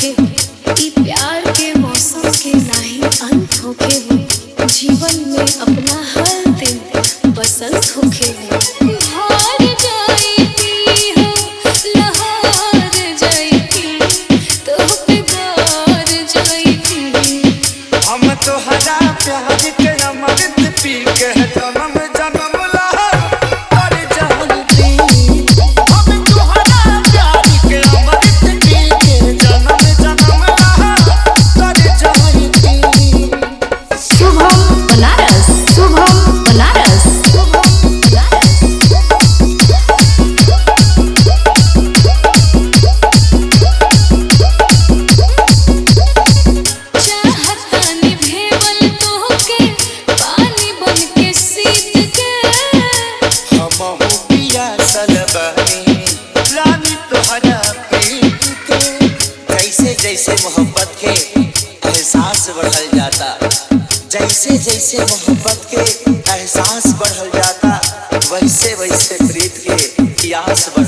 होखे ई प्यार के मौसम के नाही अंत होखे हो जीवन में अपना हर दिन बसंत होखे हो हार जाई हो लहार जाई तो पे गार जाई हम तोहरा प्यार के अमृत पी के जन्म जन्म लहर कर जानती हम तोहरा प्यार के अमृत पी के जन्म जन्म लहर कर जानती शुभम बनारस शुभम बनारस शुभम बनारस चाहतानी भेवल तोहके पानी बन के सीत के हम पिया सलबनी रानी तोहरा प्रीत के जैसे जैसे मोहब्बत के एहसास बढ़ल जाता जैसे जैसे मोहब्बत के एहसास बढ़ल जाता वैसे वैसे प्रीत के प्यास बढ़